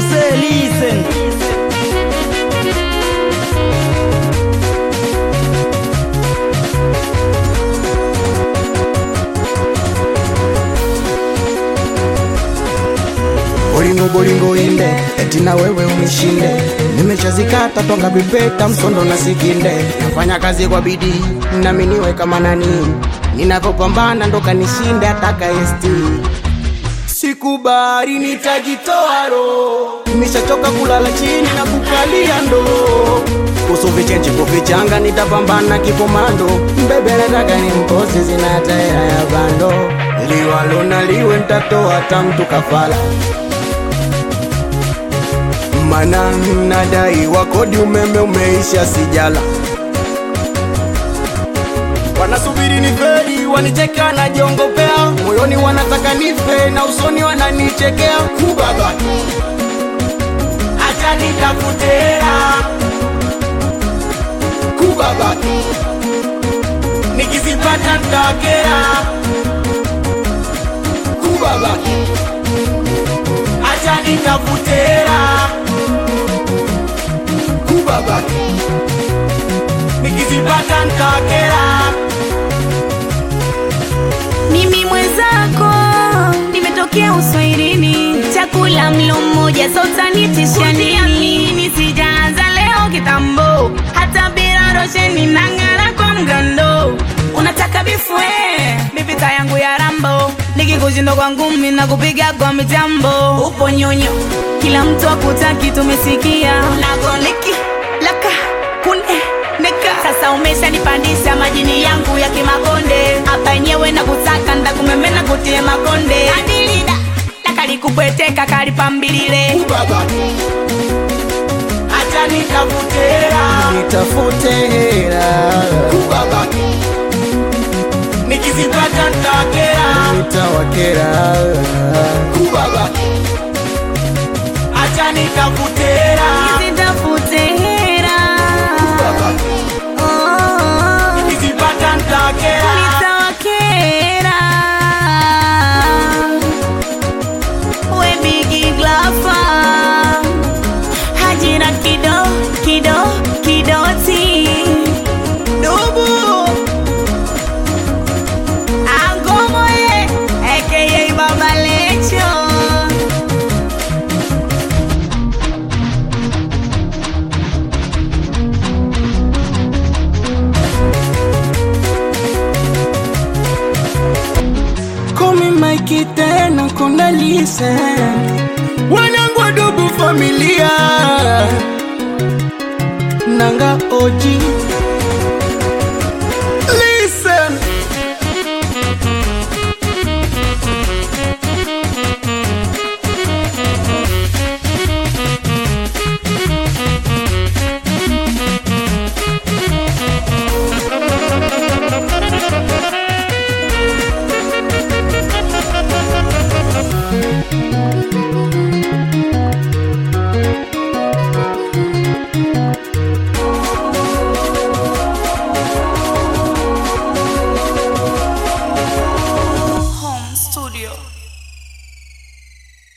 say listen. bolingo bolingo inde eti na wewe unishinde nimeshazikata tonga vipeta msondo na sikinde nafanya kazi kwa bidii nami niwe kama nani ninavyopambana ndo kanishinde ataka esti sikubali nitajitoa roho nishachoka kulala chini na kukalia ndo kuhusu vichenji kuvichanga nitapambana kipomando mbebe nataka ni mposi zina taera ya bando liwalo na liwe ntatoa tamtu kafala mana nadai wakodi umeme umeisha sijala wanasubiri ni feri wanicheka najiongopea moyoni wanataka nife na usoni wananichekea kubaba acha nitafutera kubaba nikizipata ntakera kubaba acha nitafutera kubaba nikizipata ntakera Mimi mwenzako nimetokea uswahilini, chakula mlo mmoja sotanitisha nini? Sijaanza leo kitambo, hata bila rosheni nang'ara kwa mgando. Unataka bifwe mipita yangu ya rambo, nikikushinda kwa ngumi na kupiga kwa mitambo. Upo nyonyo, kila mtu akutaki, tumesikia nakoliki laka kune neka sasa umeshanipandisha majini yangu ya kimakonde hapa yenyewe na kutaka ndakumemena kutie makonde adilida lakalikupweteka kalipambilile kubaba acha nitafutera nitafute hera kubaba nikizipata ntakera nitawakera kubaba acha nitafutera zitafute hera kubaba oh, nikizipata ntakera nitawakera we bigi glafa hajira kido kido kidoti dubu angomoye aka baba lecho Kumi maiki tena kona listen Wanangu wadugu familia Nanga oji